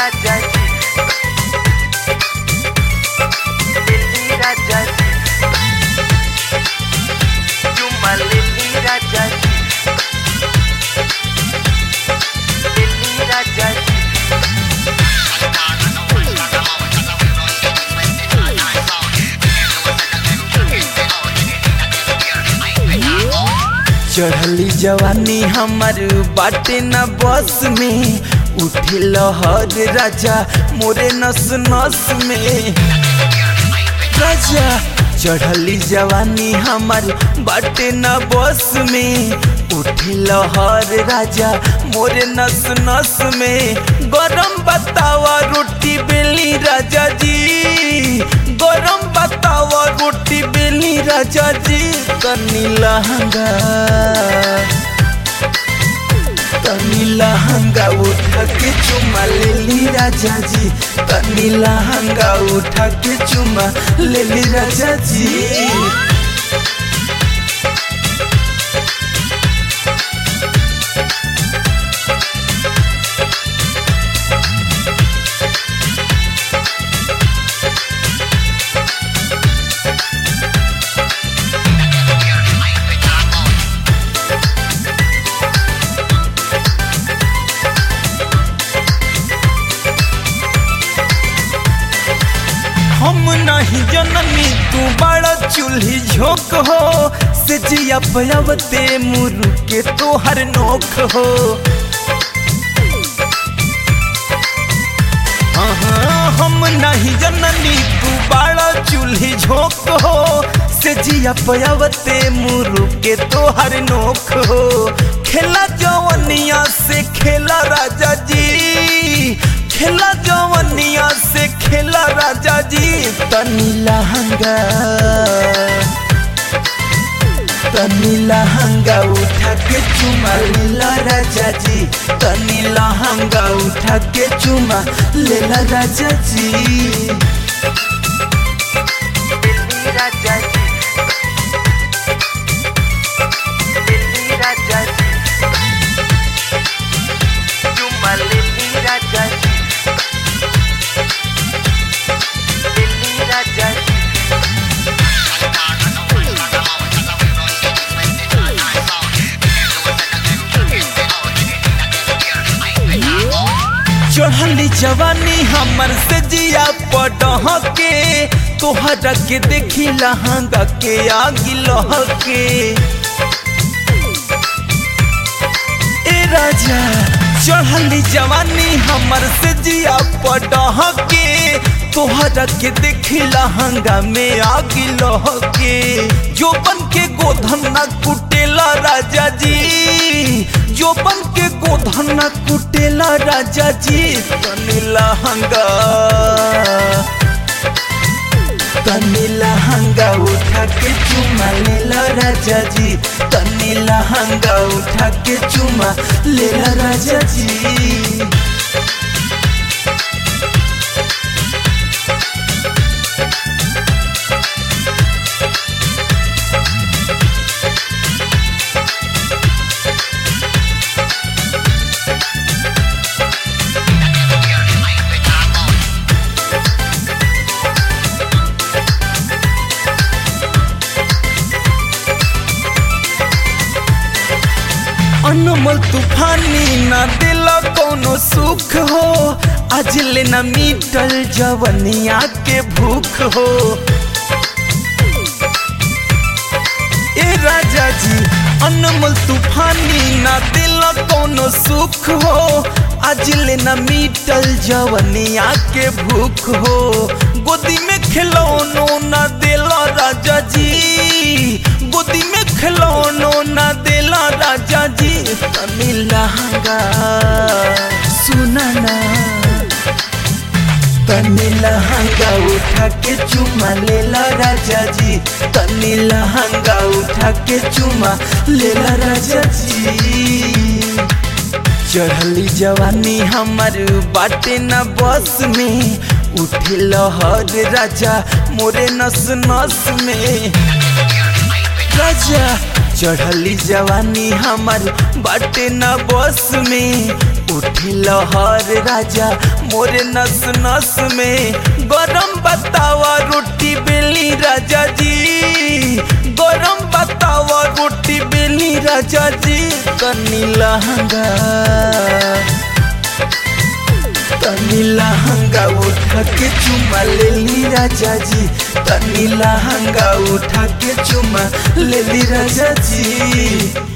राजा जी दिल्ली राजा जी चुम्मा लिल्ली राजा जी दिल्ली राजा जी चढ़ली जवानी हमर बाटे न बस में उठे लहर राजा मोरे नस नस में राजा चढ़ली जवानी हमर बाटे न बस में उठे लहर राजा मोरे नस नस में गरम बतावा रोटी बेली राजा जी गरम बतावा रोटी बेली राजा जी कनी लहंगा तनी लहंगा उठा के चुमा लेली राजा जी तनी लहंगा उठा के चुमा लेली राजा जी हम नहीं जननी तू बड़ा चूल्ही झोंक हो से जिया पयावते मुरु के तोहर नोख हो हाँ, हम नहीं जननी तू बड़ा चूल्ही झोंक हो से जिया पयावते मुरु के तोहर नोख हो खेला जवनिया से खेला राजा जी खेला जवनिया से खेला राजा जी तनी लहंगा तनी लहंगा उठा के चुमा लेला राजा जी तनी लहंगा उठा के चुमा लेला राजा जी दिल्ली राजा जी दिल्ली राजा जी चुम्मा लिल्ली राजा जी दिल्ली राजा जी चढ़ली जवानी हमर से जिया पटह के तोहरा के देखी लहंगा के आगी लह के ए राजा चढ़ली जवानी हमर से जिया पटह के तोहरा के देखी लहंगा में आगी लह के जो बन के गोधन न कुटेला राजा जी जो बन के गोधन न कुटेला राजा जी तनी लहंगा तनी लहंगा उठा के चुमा लेला राजा जी तनी लहंगा उठा के चुमा लेला राजा जी अनमोल तूफानी ना दिल कोनो सुख हो आज ले न मीटल जवनिया के भूख हो ए राजा जी अनमोल तूफानी ना दिल कोनो सुख हो आज ले न मीटल जवनिया के भूख हो गोदी में खिलौनो ना दिला राजा जी गोदी में खिलौनो ना दिला राजा जी तनी लहंगा सुना ना तनी लहंगा उठा के चुमा लेला राजा जी तनी लहंगा उठा के चुमा लेला राजा जी चढ़ली जवानी हमर बाटे न बस में उठे लहर राजा मोरे नस नस में राजा चढ़ली जवानी हमर बाटे न बस में उठ उठे लहर राजा मोरे नस नस में गरम बतावा रोटी बेली राजा जी गरम बतावा रोटी बेली राजा जी तनी लहंगा तनी लहंगा उठा के चुमा ले ली राजा जी तनी लहंगा उठा के चुमा ले ली राजा जी